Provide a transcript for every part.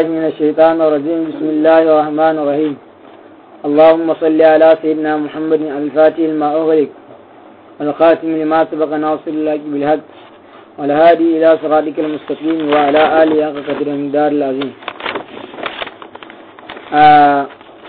بالله من الشيطان الرجيم بسم الله الرحمن الرحيم اللهم صل على سيدنا محمد الفاتح لما أغلق والخاتم لما سبق ناصر الله بالهد والهادي إلى صراطك المستقيم وعلى آله حق قدر المقدار العظيم آه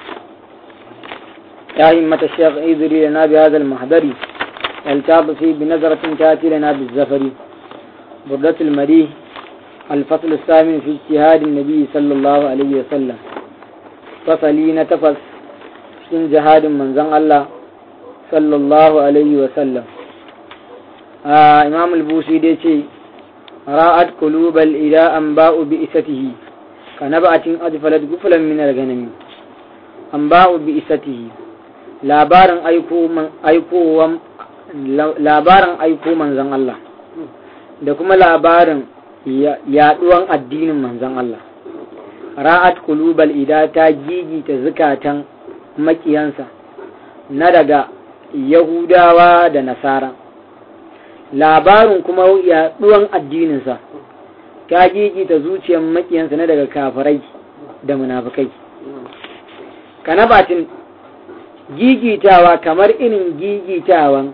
يا همة الشيخ ايذري لنا بهذا المحضر التعطفي بنظرة تأتي لنا بالزفر بردة المريه الفصل الثامن في اجتهاد النبي صلى الله عليه وسلم فصلي نتفس cikin jihadin manzon Allah sallallahu alaihi wasallam imam al-busi dai ce ra'at qulubal ila an ba'u bi isatihi kana ba'atin adfalat guflan min al-ganami an ba'u bi isatihi labarin aiko man aikowan labarin aiko manzon Allah da kuma labarin yaduwan addinin manzon Allah ra'at qulubal ida ta gigita zukatan makiyansa na daga Yahudawa da Nasara labarin kuma yaduwan addininsa ta gigita zuciyar makiyansa na daga kafirai da munafukai kanabatin gigitawa kamar irin gigitawan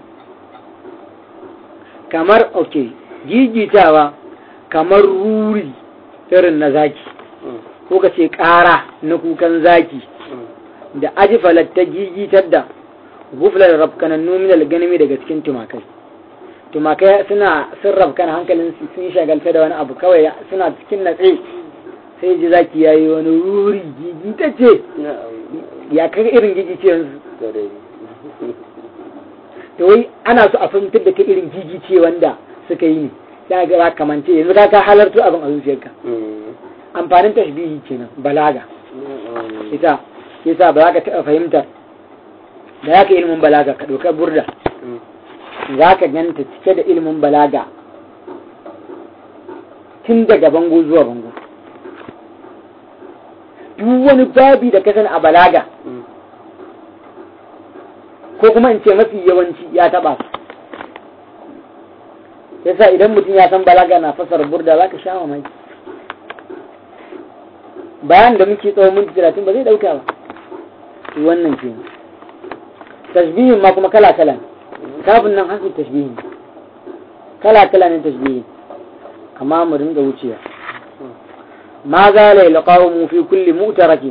kamar ok gigitawa kamar ruri irin na zaki ko ka ce ƙara na kukan zaki da ajifalar ta gigitar da guflar rafkanannu min alganimi daga cikin tumakai tumakai suna sun rafkana hankalin sun shagalta da wani abu kawai suna cikin natse sai ji zaki yayi wani ruri gigitacce ya kaga irin gigice yanzu to wai ana so a fahimtar da ka irin gigice wanda suka yi ne da ga kamance yanzu ka ka halarta abin a zuciyarka amfanin tashbihi kenan balaga ita yasa ba za ka taɓa fahimtar da ya ka ilimin balaga ka ɗaukar burda za ka ganta cike da ilimin balaga tun daga bango zuwa bango duk wani babi da ka sani a balaga ko kuma in ce mafi yawanci ya taɓa su yasa idan mutum ya san balaga na fasar burda za ka sha mamaki bayan da muke tsawon minti talatin ba zai ɗauka ba wannan ke tashbihin ma kuma kala kala kafin nan hasu tashbihin kala kala ne tashbihin amma mu ringa wucewa ma za la yalqawu fi kulli mu'tarakin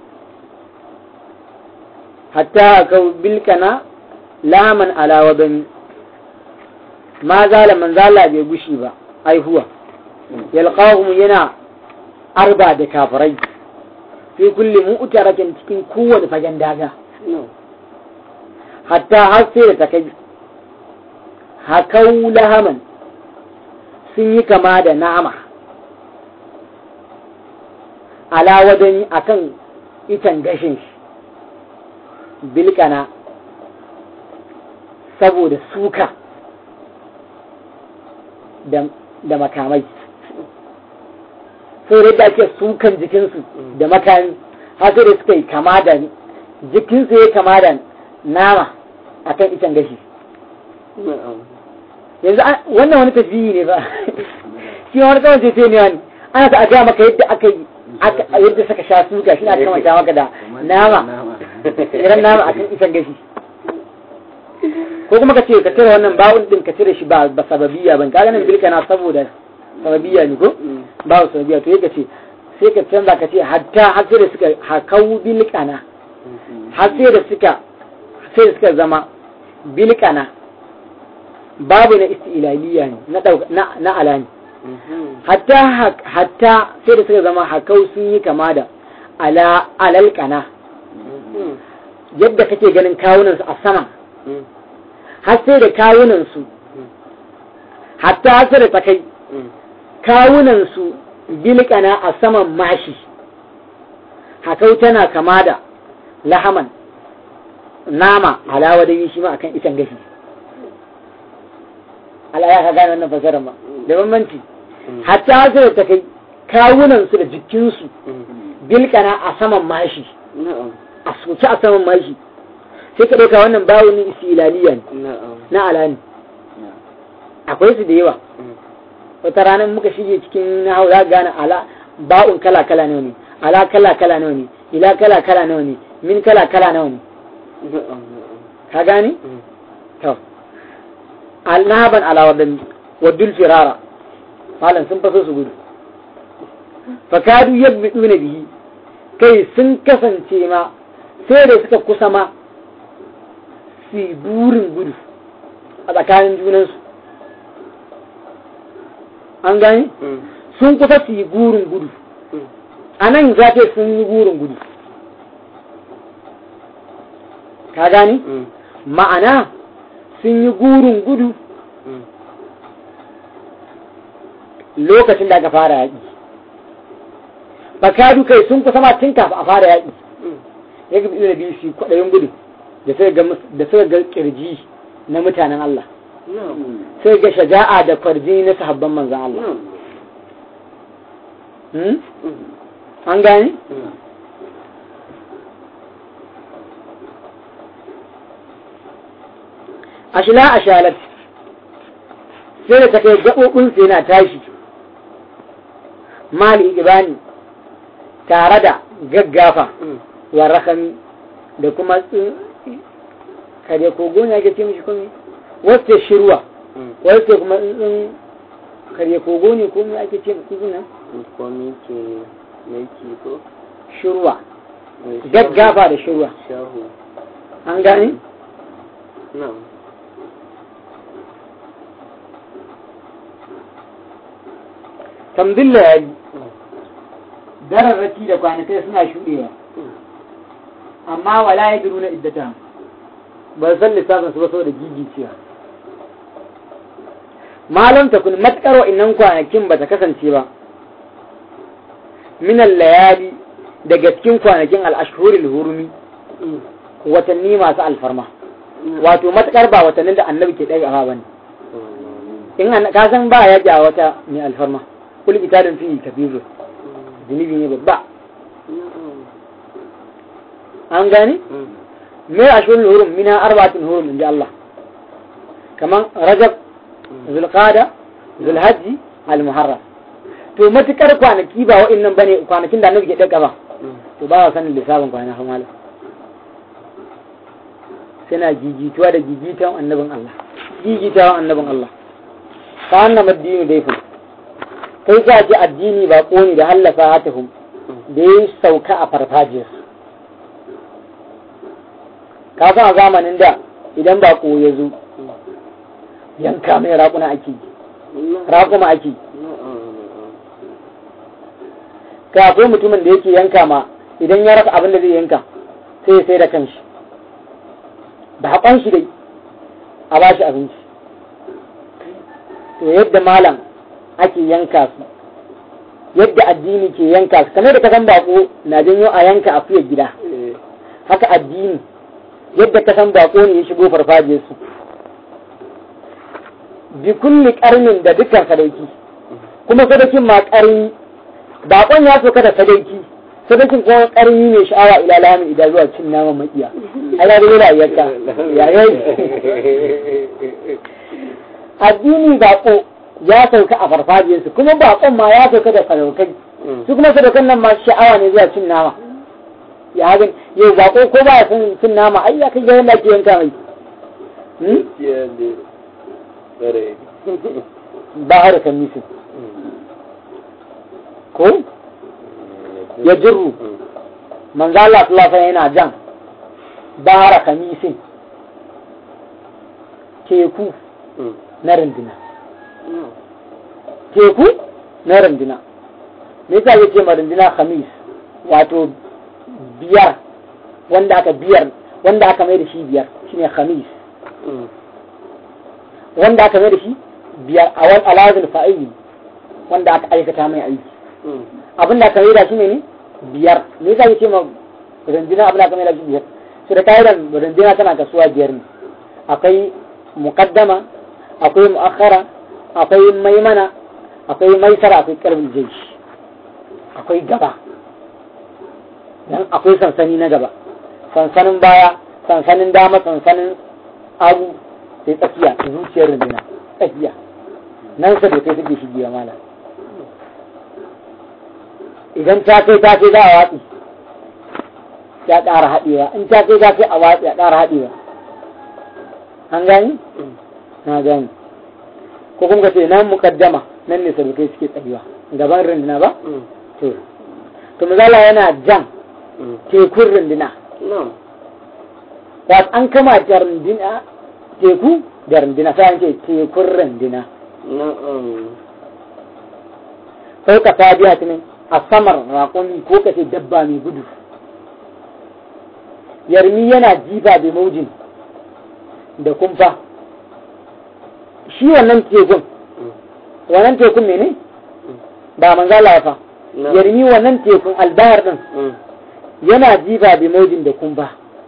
hatta ka bilkana laman ala wadani ma zala man zala bai gushi ba aihuwa yalqahum yana arba da kafirai fi kulli mu'tarakin cikin kowane fagen daga hatta har sai da ta kai hakau lahaman sun yi kama da nama ala wadani akan itan gashin shi bilkana saboda suka da makamai sai da ake sukan jikinsu da makami har sai da suka yi kama da jikinsu ya kama da nama akan itan gashi yanzu wannan wani tasbihi ne ba shi wani kawai sai sai ne wani ana ta gaya maka yadda aka yi yadda suka sha suka shi na kamanta maka da nama irin nama akan itan gashi ko kuma ka ce ka cire wannan bawun din ka cire shi ba ba sababiya ban kaga nan bilka na saboda sababiya ne ko babu sababiya to yake ce sai ka canza ka ce hatta har sai da suka hakau bilkana har sai da suka sai da suka zama bilkana babu na istilaliya ne na na na alani hatta hatta sai da suka zama hakau sun yi kama da ala alalkana yadda kake ganin kawunansu a sama har sai da kawunansu hatta har sai da ta kai kawunansu bilkana a saman mashi hakau tana kama da lahaman nama alawa da yi shi ma akan itan gashi al'aya ka gane wannan fasarar ma da bambanci hatta har sai da ta kai kawunansu da jikinsu bilkana a saman mashi a soke a saman mashi sai ka ɗauka wannan bawunin isilaliya ne na alani akwai su da yawa wata ranar muka shige cikin na hau za gane ala ba'un kala kala nawa ne ala kala kala nawa ne ila kala kala nawa ne min kala kala nawa ne ka gani to alnaban ala wadan wadul firara malam sun faso su gudu fakadu yabduna bihi kai sun kasance ma sai da suka kusa ma su burin gudu a tsakanin junansu an gani sun kusa su yi gurin gudu a nan za ce sun yi gurin gudu ka gani ma'ana sun yi gurin gudu lokacin da aka fara yaƙi fakadu kai sun kusa ma tun kafin a fara yaƙi ya ga da biyu su kwaɗayin gudu da suka ga kirji na mutanen Allah sai ga shaja'a da kwarji na sahabban manzan Allah an gani? ashila ashalat sai da ta kai gaɓoɓinsu yana tashi mali ibani tare da gaggafa wa rakami da kuma kare kogo ne ake ce mishi kome wasu shirwa wasu kuma tsuntsun kare kogo ne ko me ake ce tsuntsun nan komi ke mai ko shirwa gaggafa da shirwa shahu an gane na'am tamdilla ya yi dararraki da kwanakai suna shuɗewa amma wala ya na iddata ba san lissafin su ba saboda gigicewa malam ta kun matkar wa'innan kwanakin ba ta kasance ba minan layali daga cikin kwanakin al'ashhuril hurumi watanni masu alfarma wato matkar ba watannin da annabi ke ɗaya ba ne in ka san ba ya ja wata mai alfarma kul italin fi kabiru zunubi ne babba an gane me ashurul hurum mina arba'atin hurum inji Allah kaman rajab zulqada zulhajji almuharram to matukar kwanaki ba wa'annan bane kwanakin da annabi ke daga ba to ba wa sanin lissafin kwana fa malam suna gigituwa da gigitawan annabin Allah gigitawan annabin Allah ka annama addini dai fa kai ka ji addini ba ne da hallafa hatahum da ya sauka a farfajiyar ka san a zamanin da idan ba ya zo yanka mai raƙuna ake raƙuma ake ka akwai mutumin da yake yanka ma idan ya rasa abin da zai yanka sai ya sai da kanshi da haƙon shi dai a ba shi abinci to yadda malam ake yanka su yadda addini ke yanka su kamar da ka san bako na janyo a yanka a fiye gida haka addini yadda ka san bako ne ya shigo farfajiyar su bi kulli karnin da dukkan sadauki kuma sadakin ma karni bakon ya soka da sadauki sadakin kuma karni ne sha'awa ila lamin idan zuwa cin naman makiya ala da yana yanka yayi addini bako ya sauka a farfajiyarsu kuma bakon ma ya sauka da sadaukai su kuma sadaukan nan ma sha'awa ne zuwa cin nama ya hagan yau bako ko ba ya son cin nama ai ya kai ga yanda ake yanka mai ba har kan nisu ko ya jirru manzo Allah sallallahu alaihi yana jan bahara kamisin teku na runduna teku na runduna me yasa yake ma runduna khamis wato biyar wanda aka biyar wanda aka mai da shi biyar shine khamis wanda aka mai da shi biyar a wani alazin fa'ili wanda aka aikata mai aiki abin da aka mai da shi ne biyar me yasa yake ma runduna abin da aka mai da shi biyar su da kayan runduna tana kasuwa biyar ne akwai muqaddama akwai mu'akhara akwai maimana akwai maisara akwai karbin jaish akwai gaba dan akwai sansani na gaba sansanin baya sansanin dama sansanin abu sai tsakiya zuciyar runduna tsakiya nan sa da kai suke shigewa mala idan ta kai ta kai za a watsi ya ƙara haɗewa in ta kai ta kai a watsi ya ƙara haɗewa an gani na gani ko kuma ce nan mukaddama nan ne sarukai suke tsayuwa gaban runduna ba to to misala yana jan tekun runduna wato an kama da runduna teku da runduna sai an ce tekun runduna sai ka ta biya ta ne a samar raƙon ko ka ce dabba mai gudu yarmi yana jifa da maujin da kumfa shi wannan tekun wannan tekun mene ba manzala fa yarmi wannan tekun albahar din yana jifa da maujin da kumfa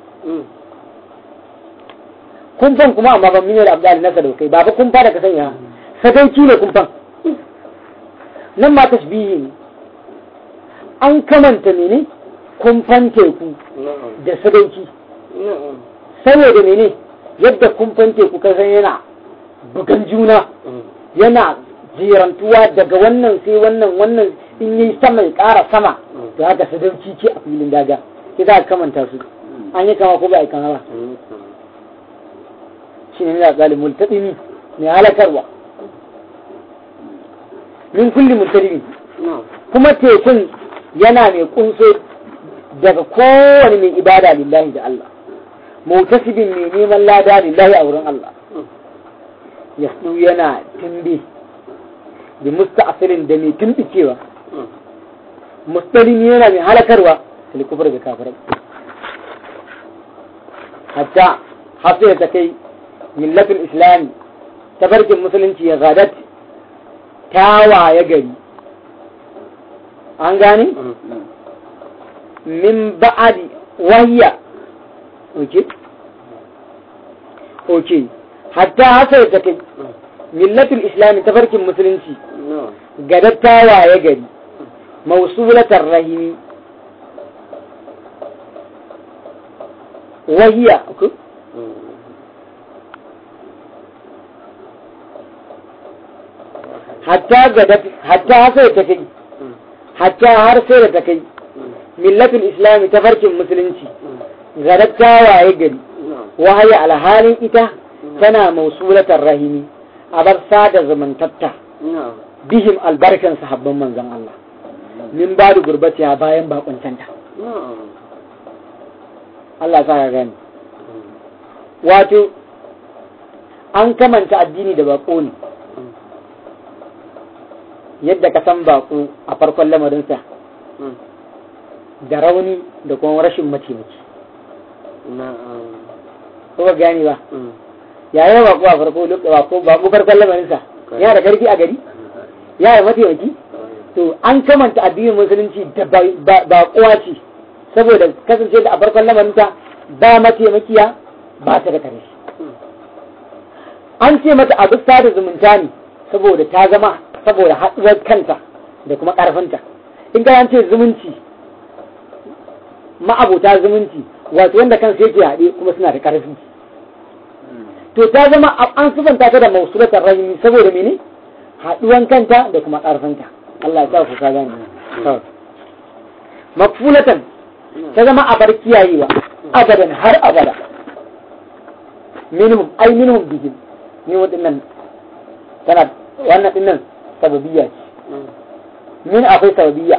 kumfan kuma amma ban miniyar abdal nasa da kai ba fa kumfa da ka sanya sadauki ne kumfan nan ma tashbihi ne an kamanta mene kumfan teku da sadauki saboda mene yadda kumfan teku ka san yana bugan juna yana jerantuwa daga wannan sai wannan wannan in yi sama ya ƙara sama da haka sadauki ce a filin daga sai za a kamanta su an yi kama ko ba a yi kama ba shi ne ya tsali multaɗini mai halakarwa min kulli multaɗini kuma tekun yana mai kunso daga kowane mai ibada lillahi da Allah mutasibin mai neman lada lillahi a wurin Allah ya yana tumbi da musta'asirin da mai tumbicewa mustalimi yana mai halakarwa salikufar da kafirai hatta hafiya ta kai millatul islami tafarkin musulunci ya gadat tawaye gari an gane min ba'adi wahiya oke oke hatta hasa ta kai millatul islami tafarkin musulunci gadat tawaye gari mausulatar rahimi wahiya hatta gadat hatta hasa ta kai hatta har sai da ta kai millatul islami tafarkin musulunci gadat tawaye gari wahaya alhalin ita tana mausulatar rahimi a bar sada zumuntatta bihim albarkan sahabban manzon Allah min ba da gurbatiya bayan bakuntanta Allah sa ka gani wato an kamanta addini da bako ne yadda ka san bako a farkon lamarinsa da rauni da kuma rashin mataimaki ko ba gani ba yayin bako a farko bako bako farkon lamarinsa yana da karfi a gari yana da mataimaki to an kamanta addinin musulunci da baƙuwa ce saboda kasance da a farkon lamarinta ba mataimakiya ba ta da kare an ce mata abu da zumunta ne saboda ta zama saboda haɗuwar kanta da kuma ƙarfinta in ka an ce zumunci ma'abota zumunci wato wanda kansu yake haɗe kuma suna da ƙarfi to ta zama an sufanta ta da mausulatar rahimi saboda mene haɗuwan kanta da kuma ƙarfinta Allah ya ku ka gane makfulatan ta zama a bar kiyayewa abadan har abada minhum ai minhum bihim ni wadannan tana wannan dinnan sababiyya ce min akwai sababiyya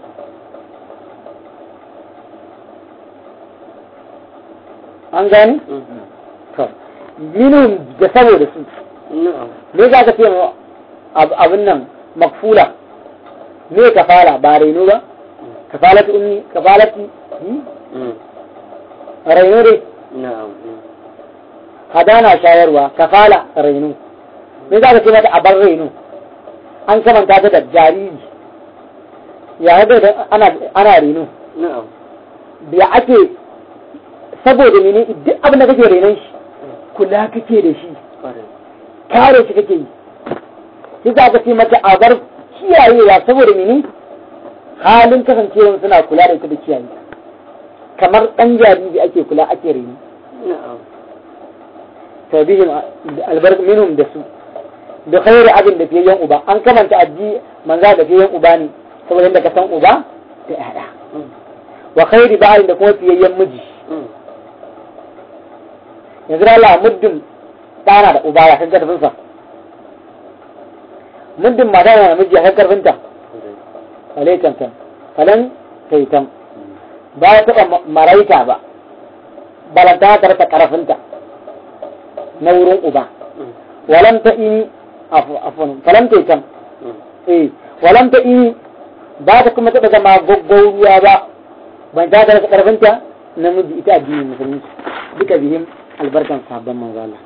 an gane to minhum da saboda su me za ka ce abin nan makfula me kafala ba raino ba kafalatu ummi kafalati raino dai hadana shayarwa kafala raino me za ka ce mata a bar raino an kamanta ta da jariri ya da ana ana raino ya ake saboda mene duk abin da kake renon shi kula kake da shi kare shi kake yi shi za ka ce mata a bar kiyayewa saboda mene halin kasancewa suna kula da ita da kiyaye kamar ɗan jariri ake kula ake reni tabihin albark minhum da su da khairu abin da fiye yan uba an kamanta addi manza da fiye yan uba ne saboda yadda ka san uba da ƴaƴa wa khairi ba'in da kuma fiyayyen miji yanzu da Allah muddin ɗana da uba ya kan karfin sa muddin mata na miji ya kan karfin ta falai tantan falan taitan ba ya taɓa maraita ba balanta ta rasa karfinta na wurin uba walam ta ini afon falam taitan eh walam ta ini ba ta kuma taɓa zama gaggauruwa ba ban ta rasa karfinta namiji ita addinin musulunci duka bihim albarkan sabon manzo Allah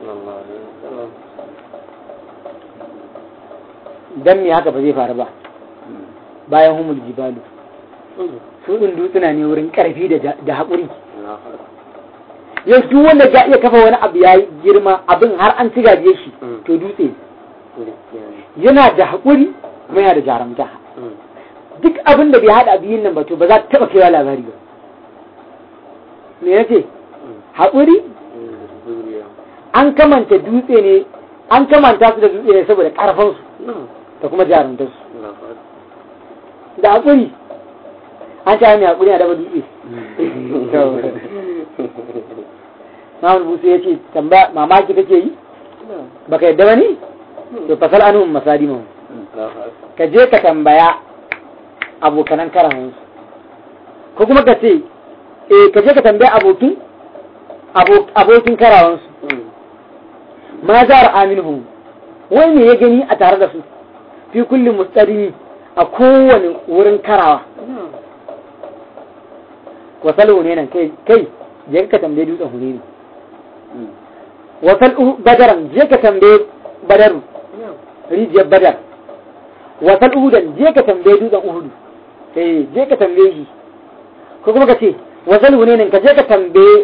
dan me haka ba zai faru ba bayan humul jibalu su din dutsuna ne wurin karfi da haƙuri yau duk wanda ya iya kafa wani abu ya girma abin har an ci gaje shi to dutse yana da haƙuri kuma yana da jarumta duk abin da bai haɗa biyun nan ba to ba za ta taɓa kaiwa labari ba me yace haƙuri an kamanta dutse ne an kamanta su da dutse ne saboda ƙarfinsu da kuma jarumtarsu da haƙuri an ta mai haƙuri a daba dutse Mahmud Busu ya ce mamaki kake yi baka yadda ba ne to fasal anhum masadimu ka je ka tambaya abokanan karawansu ko kuma ka ce eh ka je ka tambaya abokin abokin karawansu ma za a aminhum wai me ya gani a tare da su fi kulli mustarimi a kowane wurin karawa wasal hune nan kai kai je ka tambaye dutsen hune ne wasal badaran je ka tambaye badaru rijiyar badar wasal uhudan je ka tambaye dutsen uhudu eh je ka tambaye shi ko kuma ka ce wasal hune nan ka je ka tambaye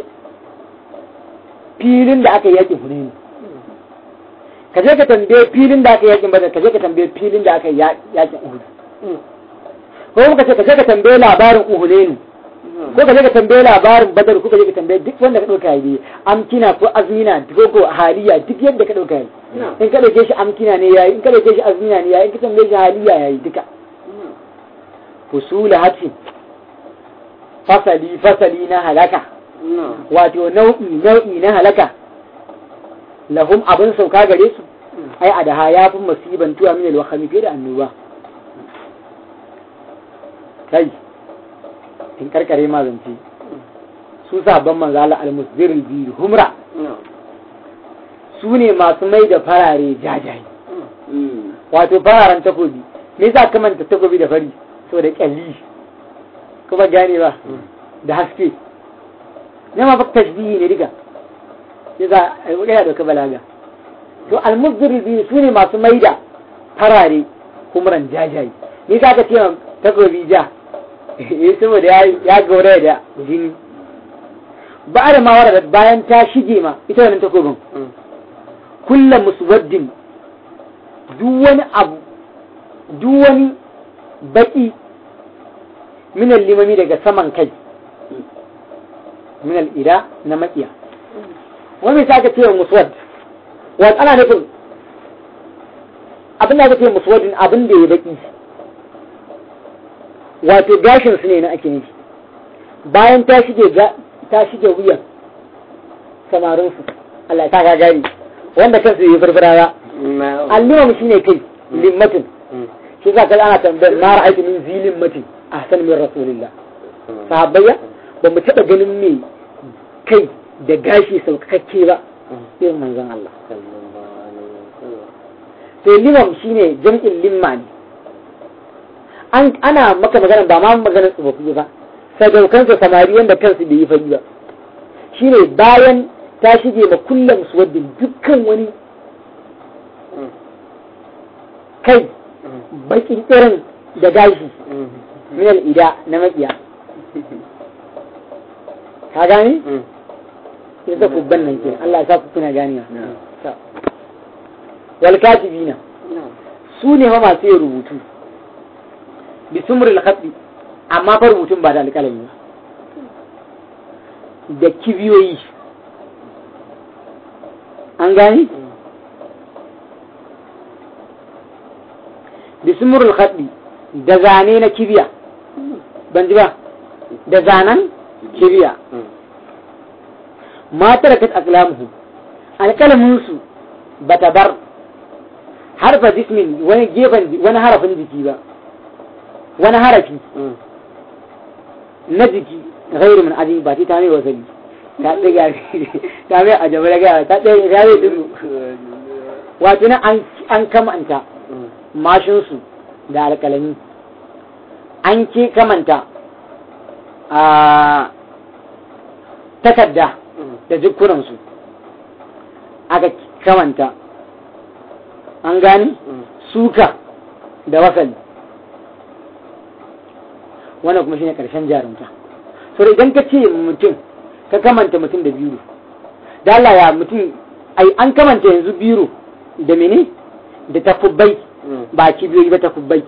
filin da aka yi yakin hune ne ka je ka tambaye filin da aka yi yakin badar ka je ka tambaye filin da aka yi yakin uhudu ko kuma ka ce ka je ka tambaye labarin uhune ne ko ka je ka tambaye labarin badar ko ka je ka tambaye duk wanda ka dauka yi amkina ko azmina ko ko haliya duk yadda ka dauka yi in ka dauke shi amkina ne yayi in ka dauke shi azmina ne yayi in ka tambaye shi haliya yayi duka fusula hatin fasali fasali na halaka wato nau'i nau'i na halaka lahum abin sauka gare su ai a daha ya fi masiban tuwa min alwahami fiye da annoba kai in karkare ma zance su sabon manzo Allah al-musdirul bi humra su ne masu mai da farare jajaye wato fararen takobi me yasa ka manta takobi da fari so da kyalli kuma gane ba da haske ne ma fa tashbihi ne diga yasa yana da balaga to al-musdirul bi su ne masu mai da farare humran jajaye me yasa ka ce takobi ja eh saboda ya gaura da jini ba da mawara da bayan ta shige ma ita wannan takobin kullum muswaddin duk wani abu duk wani baki minal limami daga saman kai minal ida na makiya wani sa aka ce wa muswad wa ana nufin abin da aka ce muswaddin abin da ya baki wato gashin su ne na ake nufi bayan ta shige ta shige wuyan samarin su Allah ta gagari wanda kansu yi farfara ba allimam shi ne kai limmatin shi za ka ana tambayar na ra'aiti min zilin matin a san min rasulillah sahabbayya ba mu taɓa ganin me kai da gashi sauƙaƙe ba irin manzon Allah sai limam shine jam'in limma ne ana maka magana ba ma maganar tsofaffi ba sadaukansa samari wanda kansu bai yi fari ba shine bayan ta shige ma kullum su wadda dukkan wani kai bakin irin da gashi minal ida na makiya ka gani? ya sa kubban nan ke Allah ya sa ku kuna gani wal katibina su ne ma masu yin rubutu bi sumril khatti amma fa rubutun ba da alƙalami ba da kibiyoyi an gani bi sumril khatti da zane na kibiya ban ji ba da zanen kibiya ma tarakat aqlamuhu alqalamin su bata bar harfa jismin wani gefen wani harafin jiki ba wani harafi na jiki ghairu min aji ba ta mai wasali ta ɗiga ta mai a jaba daga ta ɗiga ta mai dudu wato na an kamanta mashinsu da alƙalami an ke kamanta a takarda da jikunansu aka kamanta an gani suka da wasali wannan kuma shine karshen jarumta so idan ka ce mutum ka kamanta mutum da biro da Allah ya mutum ai an kamanta yanzu biro da mene da takubbai ba kibiyoyi ba takubbai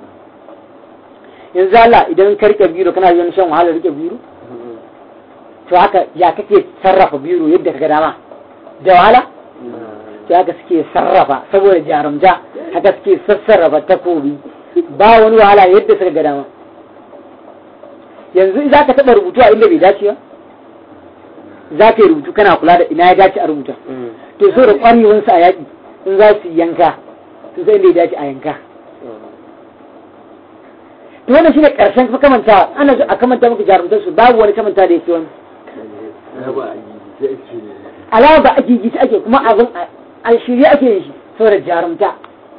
yanzu Allah idan ka rike biro kana yin shan wahala rike biro to haka ya kake sarrafa biro yadda ka ga dama da wahala to haka suke sarrafa saboda jarumta haka suke sassarrafa takobi ba wani wahala yadda suka ga dama yanzu za ka taɓa rubutu a inda bai dace ba za ka yi rubutu kana kula da ina ya dace a rubuta to so da ƙwarewansu a yaƙi in za su yanka to sai inda ya dace a yanka to wannan shine ƙarshen kuma kamanta ana a kamanta maka jarumtar su babu wani kamanta da yake wani alama ba a gigice ake kuma abin a shirye ake yin shi saboda jarumta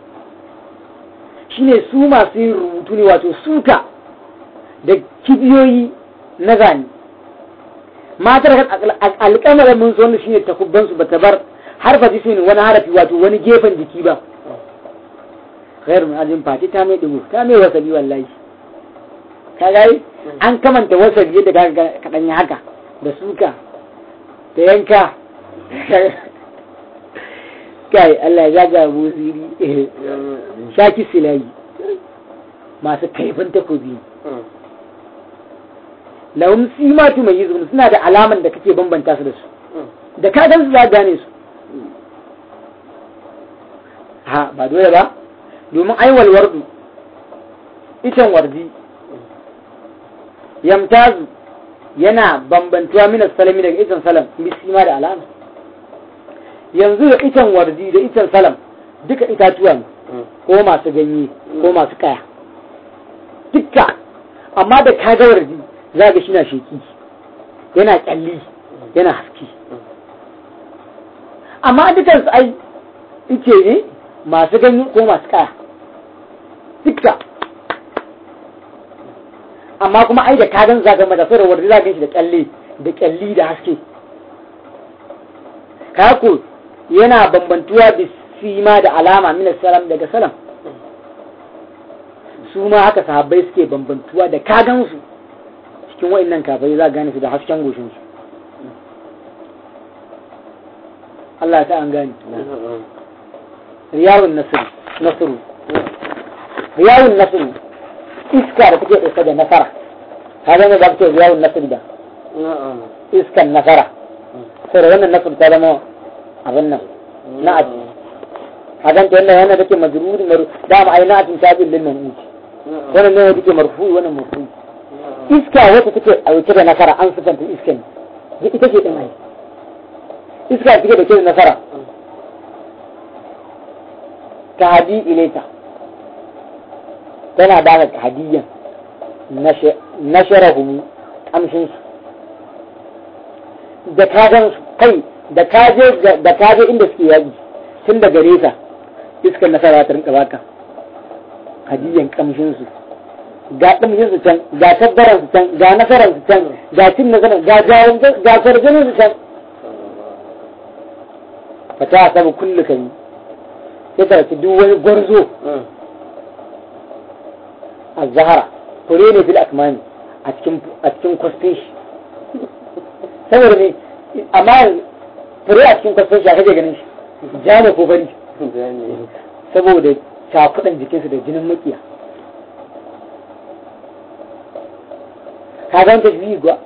shine su masu yin rubutu ne wato suka da kibiyoyi na zane matar alƙamarin mun zo shine takubban su bata bar harfa jismin wani harafi wato wani gefen jiki ba khairu min ajin fati ta mai dubu ta mai wasali wallahi ka gari an kamanta wasali yadda ka kaɗan haka da suka da yanka kai Allah ya ga buziri shaki silayi masu kaifin takobi lahum simatu mai yi suna da alaman da kake bambanta su da su da ka gan su za gane su ha ba dole ba domin aiwal wardu itan wardi yamtazu yana bambantuwa minas salami daga itan salam bisima da alama yanzu da itan wardi da itan salam duka itatuwa ne ko masu ganye ko masu kaya dukka amma da ka ga wardi za ga shi na sheki yana kyalli yana haske amma dukan su ai ice ne masu ganye ko masu kaya dukka amma kuma ai da kagan zaga mata sai da wardi za shi da kyalle da kyalli da haske kako yana bambantuwa da sima da alama min salam daga salam su ma haka sahabbai suke bambantuwa da kagan su cikin wa'annan kafai za gane su da hasken goshin su Allah ta an gane riyawun nasiru nasiru riyawun nasiru iska da take ɗauke da nasara ka zama ba ce riyawun nasiru da iskan nasara saboda wannan nasiru ta zama abin nan na'at a ganta wannan yana take majruri maru da ma ai na'atin tabil lil mamut wannan ne take marfu wannan marfu iska wata take auke da nasara an sifanta iskan ita ce din ai iska take da ke da nasara ta hadi ilaita tana ba ka hadiyan nasharahu kamshin su da ka gan kai da ka je da ka je inda suke yaƙi tun daga nesa iskar nasara ta rinka baka hadiyan kamshin su ga kamshin su can ga tabbaran su can ga nasaran su can ga cin nasaran ga jawon ga kwarjinin su can fa ta sabu kullu kan ya tarci duk wani gwarzo a zahara fure ne fil akmani a cikin a cikin kwastin shi saboda ne amma fure a cikin kwastin shi a kaje ganin shi ja ne ko bari saboda cakudan jikinsu da jinin makiya ka ganta shi gwa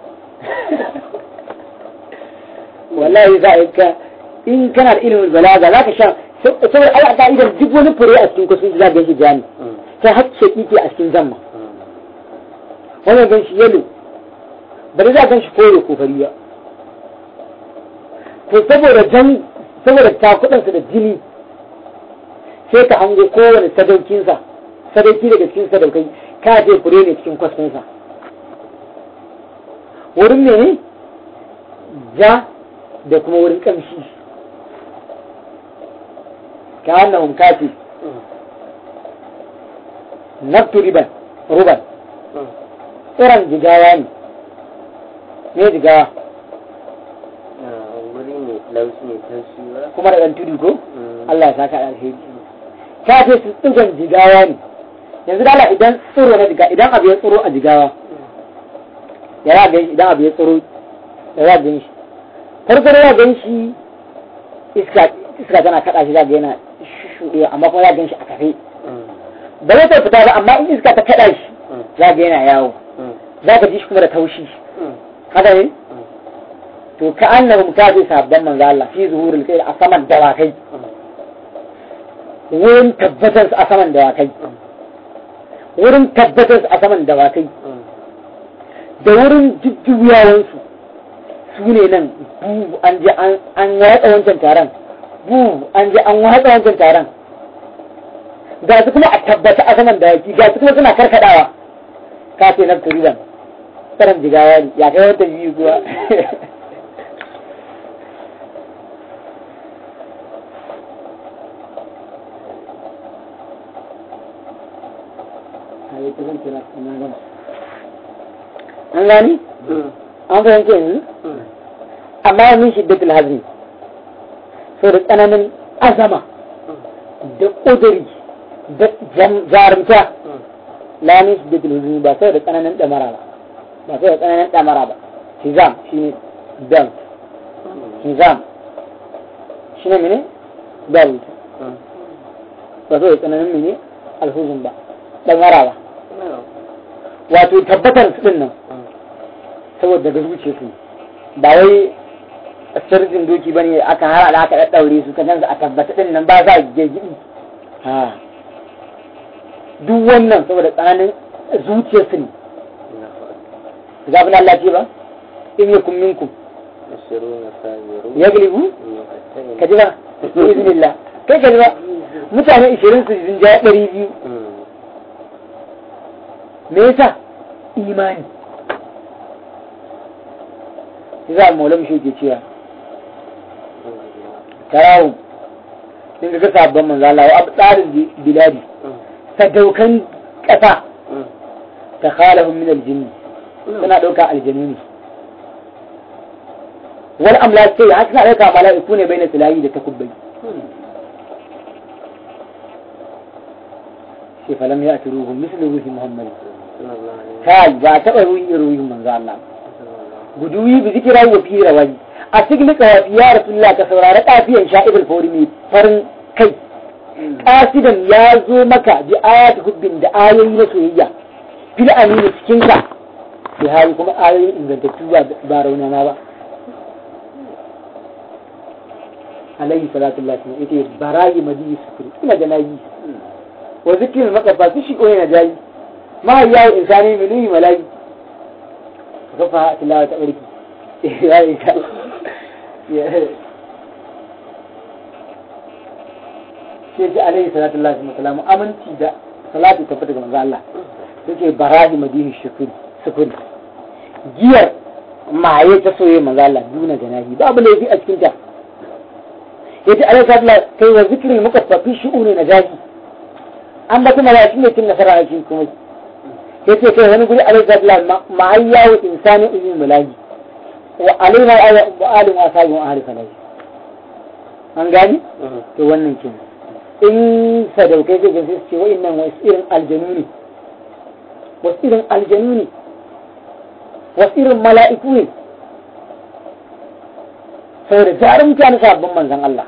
wallahi za a yi ka in kana da ilimin balaga za ka sha saboda ala ka'idar duk wani fure a cikin kwastin shi za ka shi ja ne ta hacce kike a cikin zamma wannan gan shi yalo ba da za gan shi kore ko fari ba to saboda jani saboda takudansa da jini sai ka hango kowane sadaukinsa sadauki daga cikin sadaukai ka je fure ne cikin kwasfinsa wurin ne ja da kuma wurin kamshi ka wannan kafi naftu riban ruban tsiran jigawa ne me jigawa wuri ne laushi ne taushi ba kuma da ɗan tudu ko Mm. Allah ya saka da alheri ka ce su tsigan jigawa ne yanzu dala idan tsiro na jigawa idan abu ya tsiro a jigawa ya za gan shi idan abu ya tsiro ya za gan shi farko da ya gan shi iska iska tana kaɗa shi za ga yana shuɗe amma kuma za gan shi a kafe ba zai ta fita ba amma in iska ta kaɗa shi za ga yana yawo za ka ji shi kuma da taushi haka ne to ka annahum kafi sabban manzo Allah fi zuhuril khair a saman dawakai wurin tabbatar su a saman dawakai wurin tabbatar su a saman dawakai da wurin jujjuyawansu su ne nan bu an je an watsa wancan taron bu an je an watsa wancan taron ga su kuma a tabbata a saman dawaki ga su kuma suna karkadawa ka ce na turiban tsaron jigawa ne ya kai wata biyu kuwa an gani an fahimce yanzu amma min shiddatul hazmi so da tsananin azama da ƙuduri da jarumta la min shiddatul hazmi ba sai da tsananin damara ba ba sai da tsananin damara ba hizam shine belt hizam shine mene belt ba sai da tsananin mene alhuzun ba damara ba wato tabbatar su din nan saboda daga zuciya su ba wai sirrin doki bane aka hara da aka daddaure su kan a tabbata din nan ba za a gegidi ha duk wannan saboda tsananin zuciyar su ne zabin Allah ce ba in yakum minkum yaglibu ka ji ba bi iznillah kai ka ji ba mutane 20 su jin ja 200 me yasa imani za a maulam shi ke cewa tarawun din ga sabon manzo Allah wa abdarin biladi sadaukan kasa ta khalahum min aljinn suna dauka aljanuni wal amlak sai haka suna dauka mala'iku ne baina tilayi da takubbai sai falam ya ati ruhun misli ruhi muhammad kai ba taɓa ruhi ruhin manzo Allah guduwi bi zikira wa fi rawai a cikin kawafi ya rasulullah ka saurari kafiyan sha'ibul fawri mai farin kai kasidan ya zo maka bi ayatu hubbin da ayoyi na soyayya fil amini cikin ka bi hali kuma ayoyin ingantattu ba ba raunana ba alayhi salatu lillahi wa ita barayi madi sukuri ina da nayi wa zikirin makafa su shi koyi na jayi ma yawo insani miliyi malayi kafa tilawa ta barki ya yi ta sai ji alaihi salatu Allah wa salamu aminci da salatu ta fita ga manzo Allah yake barahi madini shukuri sukuri giyar maye ta soye manzo Allah duna janahi babu laifi a cikin ta yace alaihi salatu Allah kai wa zikri mukaffafi shu'uni na jahi an ba kuma ya shine cin nasara a cikin kuma yace kai wani guri alaihi salatu Allah ma'ayyawu insani ilmi mulahi wa alaina wa alim wa sahibi wa ahli falai an gani to wannan kenan in sadaukai zai gaske ce wa'innan wasu irin aljanu ne wasu irin aljanu ne wasu irin mala'iku ne saboda jarumta na sabbin manzan Allah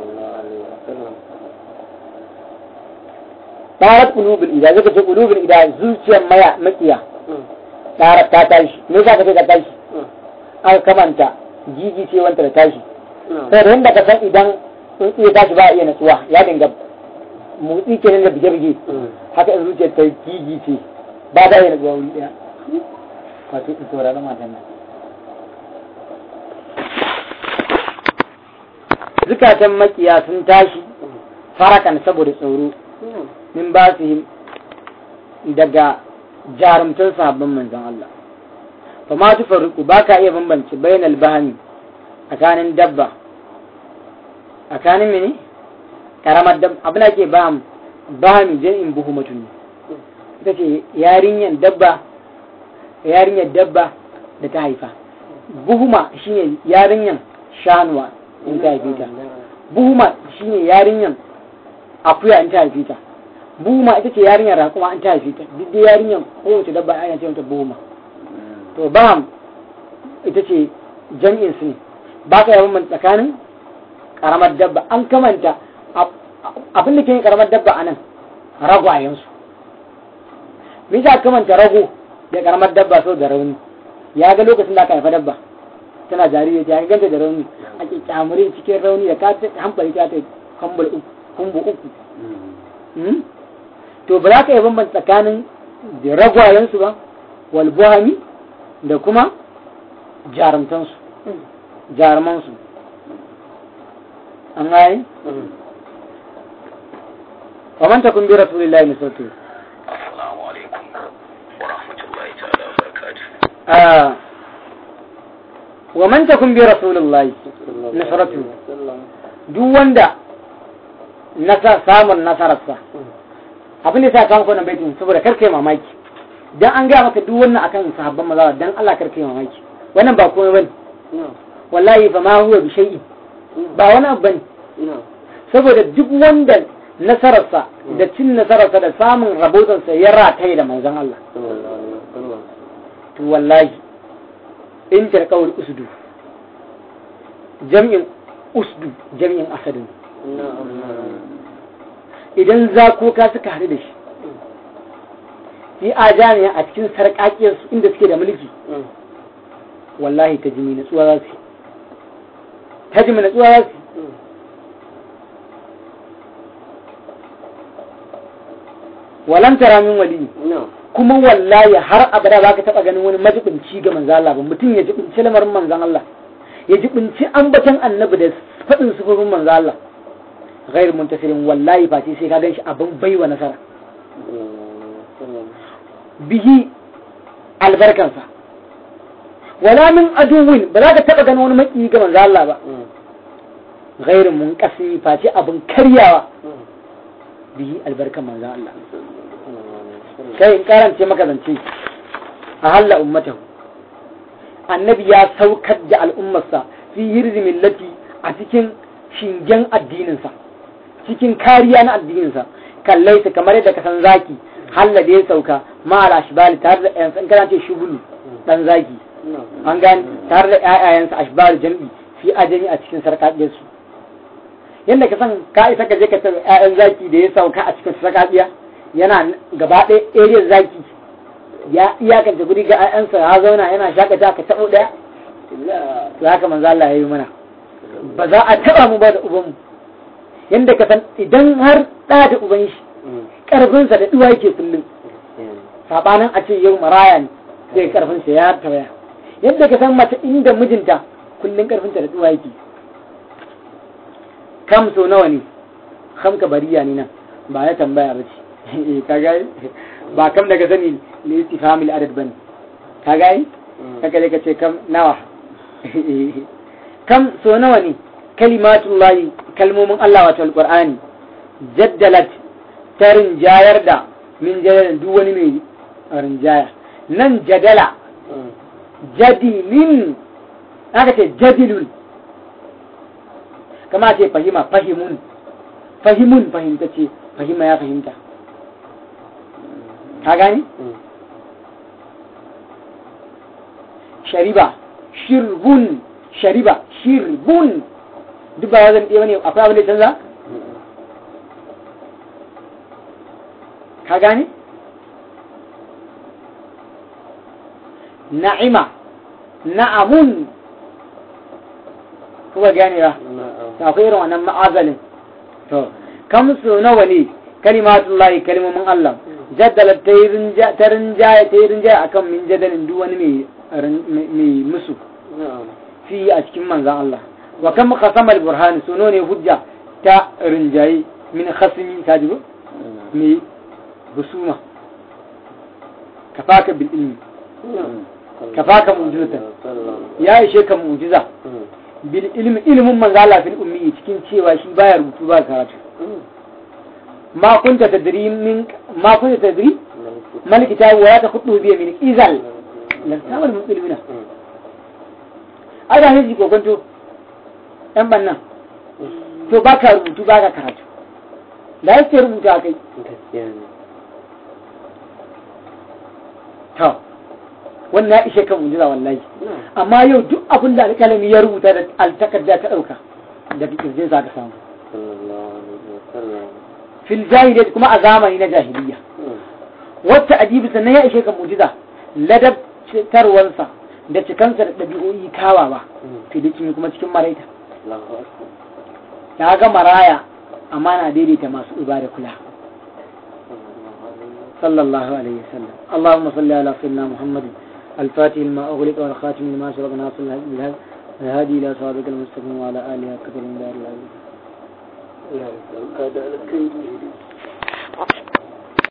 tarat qulubul ida zaka ce qulubul ida zuciyar maya makiya tarat ta tashi me yasa ka ce ka tashi an kamanta jiji ce wanta da tashi saboda yadda ka san idan in iya tashi ba a iya natsuwa ya dinga motsi kenan da bige-bige haka in zuciyar ta gigi ce ba da yana zuwa wuri ɗaya wato in saurari matan nan zukatan makiya sun tashi farakan saboda tsoro min ba su daga jarumtar sabbin manzon Allah fa ma tu faruku ba ka iya bambance bainal bahami tsakanin dabba tsakanin mene karamar dabba abin da ke baham bahami jam'in buhumatun ne ita ce yarinyan dabba yarinyar dabba da ta haifa buhuma shine yarinyan shanuwa in ta haife ta buhuma shine yarinyan akuya in ta haife ta buhuma ita ce yarinyar raƙuma in ta haife ta duk da yarinyan kowace dabba ana ce mata buhuma to baham ita ce jam'in su ne ba ka yawan tsakanin karamar dabba an kamanta abin da ke yin karamar dabba a nan ragwayensu me yasa kamanta rago da karamar dabba so da rauni ya ga lokacin da aka haifa dabba tana jariri ta ganta da rauni a kyamurin cikin rauni da ka hambali ta ta kambul uku kumbu uku to ba za ka yi bambanta tsakanin da ragwayensu ba wal buhami da kuma jarumtansu jarumansu an gane wa man takun bi rasulillahi nusratu assalamu alaikum wa rahmatullahi ta'ala wa barakatuh ah wa man takun bi rasulillahi nusratu duk wanda nasa samun nasararsa abin da sa kawo wannan baitin saboda karkai mamaki dan an gaya maka duk wannan akan sahabban maza dan Allah karkai mamaki wannan ba komai bane wallahi fa ma huwa bi shay'in ba wani abu bane saboda duk wanda nasararsa da cin nasararsa da samun rabotansa ya rataye da manzon Allah to wallahi in tarkawul usdu jam'in usdu jam'in asadin idan zakoka suka haɗu da shi fi ajaniya a cikin sarƙaƙiyarsu inda suke da mulki wallahi ta jimi natsuwa za su ta jimi natsuwa za su walam tara min wali kuma wallahi har abada ba ka taɓa ganin wani majibinci ga manzan Allah ba mutum ya jibinci lamarin manzan Allah ya jibinci ambaton annabi da faɗin sufufin manzan Allah غير منتصر والله فاتي sai ka ganshi abin baiwa nasara bihi albarkansa wala min aduwin ba za ka taba ganin wani maki ga manzo Allah ba غير munqasi face abin karyawa bihi albarkan manzo Allah sai in karance maka zance a halla ummatahu annabi ya saukar da al'ummarsa fi hirzi millati a cikin shingen addininsa cikin kariya na addininsa kallai su kamar yadda ka san zaki halla da ya sauka ma ala ashbali tare da ƴan san kana ce shubulu dan zaki an gani tare da ƴaƴayensa ashbali jam'i fi ajami a cikin sarƙaɗiyar su yadda ka san ka isa ka je ka taɓa ƴaƴan zaki da ya sauka a cikin sarƙaɗiya yana gaba ɗaya area zaki ya iyakance guri ga ƴaƴansa ya zauna yana shakata ka taɓo ɗaya to haka manzo Allah ya yi mana ba za a taɓa mu ba da ubanmu yadda ka san idan har ɗa da uban shi ƙarfinsa da ɗuwa yake kullum saɓanin a ce yau maraya ne sai ƙarfinsa ya tawaya yadda ka san mace inda mijinta kullum ƙarfinta da ɗuwa yake kam so nawa ne kam ka bariya ne nan ba ya tambaya ba ce ka gani ba kam daga sani ne istifhamil adad bane ka gani kaka ka ce kam nawa kam so nawa ne kalimatullahi kalmomin Allah wato alqur'ani jaddalat ta rinjayar da min jadalin duk wani mai rinjaya nan jadala jadilin aka ce jadilun kama ce fahima fahimun fahimun fahimta ce fahima ya fahimta ka gani shariba shirbun shariba shirbun duk ba zan ɗaya ne akwai abin da canza ka gane na'ima na'amun kuma gane ba ta akwai irin wannan ma'azalin to kam su nawa ne kalimatullahi kalmomin Allah jaddala ta yi rinja ta rinjaya ta yi rinjaya akan min jadalin duk wani mai mai musu fi a cikin manzan Allah wa kam khasama al-burhan suno ne hujja ta rinjaye min khasmi ta jibo mai husuma kafaka bil ilmi kafaka mu'jizatan ya ishe ka mu'jiza bil ilmi ilmin manzo Allah fil ummi cikin cewa shi baya rubutu ba karatu ma kunta tadri min ma kunta tadri mal kitabu wa ta khudu bi min izal lan tawal muslimina ada hiji ko kwanto yan bannan to baka rubutu baka karatu da yake rubuta kai to wannan ya ishe kan mujiza wallahi amma yau duk abin da alƙalami ya rubuta da altakarda ta ɗauka daga kirjin sa ka samu fil jahiliyyah kuma a zamani na jahiliya wacce adibi sannan ya ishe kan mujiza ladabtarwansa da cikansa da ɗabi'o'i kawawa filicin kuma cikin maraita ta ga maraya amma na daidaita masu uba da kula صلى الله عليه وسلم اللهم صل على سيدنا محمد الفاتح لما أغلق والخاتم لما سبق ناصر الهادي إلى صراطك المستقيم وعلى آله كثير من دار العزيز